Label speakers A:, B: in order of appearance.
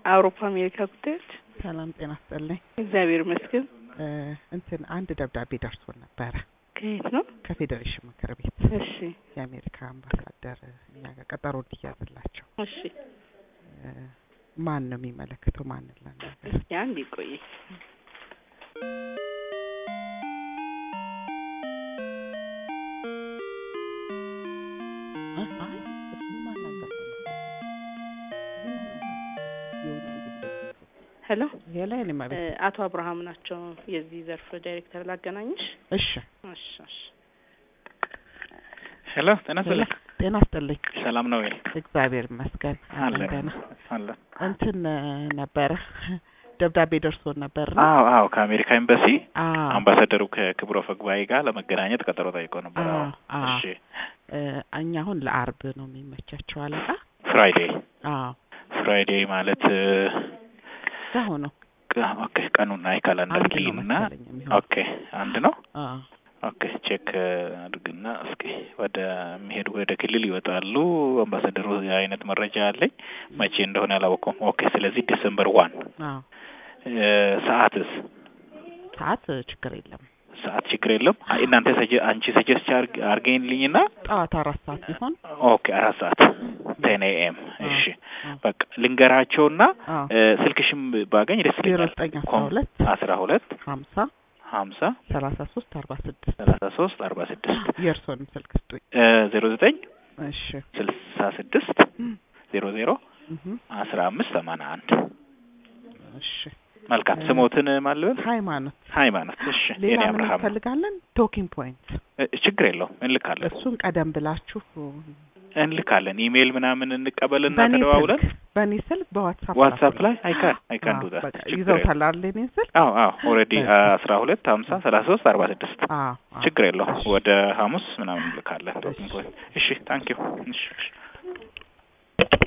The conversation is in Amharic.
A: አውሮፓ አሜሪካ ጉዳዮች
B: ሰላም ጤና ይስጥልኝ።
A: እግዚአብሔር ይመስገን።
B: እ እንትን አንድ ደብዳቤ ደርሶን ነበረ
A: ከየት ነው?
B: ከፌዴሬሽን ምክር ቤት
A: እሺ
B: የአሜሪካ አምባሳደር እኛ ጋር ቀጠሮ እንዲያዝላቸው
A: እሺ።
B: እ ማን ነው የሚመለከተው? ማንን ላናገር?
A: እስኪ አንድ ይቆይ።
B: እ አይ እሱን ማናገር ነው። የውጭ ጉዳይ
A: ሄሎ
B: የላይ እኔማ
A: እ
B: ቤት
A: አቶ አብርሃም ናቸው የዚህ ዘርፍ ዳይሬክተር ላገናኝሽ?
B: እሺ
A: እሺ እሺ።
C: ሄሎ ጤና ይስጥልኝ።
B: ጤና ይስጥልኝ።
C: ሰላም ነው ወይ?
B: እግዚአብሔር ይመስገን አለን
C: አለን
B: ደህና።
C: አለን።
B: እንትን እ ነበረ ደብዳቤ ደርሶን ነበር ነው
C: አዎ አዎ ከአሜሪካ ኤምባሲ
B: አዎ
C: አምባሳደሩ ከክብረ ጉባኤ ጋር ለመገናኘት ቀጠሮ ጠይቆ ነበር። አዎ
B: አዎ አዎ
C: እሺ
B: እ እኛ አሁን ለአርብ ነው የሚመቻቸው አለቃ
C: ፍራይዴ
B: አዎ
C: ፍራይዴ ማለት እ
B: እዛው ነው
C: ቅ- ኦኬ ቀኑን አይ ካላንደር
B: አንድ ነው
C: ኪልና
B: መሰለኝ የሚሆነው
C: ኦኬ አንድ ነው።
B: አዎ
C: ኦኬ ቼክ አድርግና እስኪ ወደ የሚሄዱ ወደ ክልል ይወጣሉ። አምባሳደሩ የአይነት መረጃ አለኝ መቼ እንደሆነ አላወቀውም። ኦኬ ስለዚህ ዲሰምበር ዋን
B: አዎ
C: ሰዓትስ
B: ሰዓት እ ችግር የለም
C: ሰዓት ችግር የለም። አይ እናንተ ሰጀ- አንቺ ሰጀስት አርገኝልኝና
B: ጠዋት አራት ሰዓት ቢሆን
C: ኦኬ አራት ሰዓት ቴን ኤኤም እሺ
B: አዎ።
C: በቃ ልንገራቸውና
B: አዎ
C: እ ስልክሽም ባገኝ ደስ
B: ዜሮ
C: ይለኛል።
B: ዘጠኝ አስራ
C: ኮም-
B: ሁለት
C: አስራ ሁለት
B: ሀምሳ
C: ሀምሳ
B: ሰላሳ ሶስት አርባ ስድስት
C: ሰላሳ ሶስት አርባ ስድስት
B: የእርስዎንም ስልክ ስጡኝ
C: ዜሮ ዘጠኝ
B: እሺ
C: ስልሳ ስድስት ዜሮ ዜሮ
B: እህ
C: አስራ አምስት ሰማንያ አንድ
B: እሺ
C: መልካም
B: እ
C: ስሞትን ማልበል
B: ሃይማኖት
C: ሃይማኖት እሺ
B: ሌላ
C: የኔ
B: ምን
C: አብርሃም ነው።
B: እንፈልጋለን ቶኪንግ ፖይንት
C: እ ችግር የለውም እንልካለን
B: እሱን ቀደም ብላችሁ
C: እንልካለን ኢሜይል ምናምን እንቀበልና
B: በእኔ
C: ተደዋውለን
B: ስልክ በእኔ ስልክ በዋትሳፕ
C: ዋትሳፕ
B: ላኩልኝ።
C: ላይ አይካን አይካን
B: አዎ፣
C: ዱ ዛት
B: በቃ
C: ችግር የለውም
B: ይዘውታል አይደል የእኔን ስልክ
C: አዎ አዎ ኦልሬዲ
B: በቃ።
C: አስራ ሁለት ሀምሳ ሰላሳ ሶስት አርባ ስድስት
B: አዎ አዎ።
C: ችግር የለውም
B: እሺ።
C: ወደ ሐሙስ ምናምን እንልካለን
B: እሺ።
C: እሺ ታንኪዩ እሺ እሺ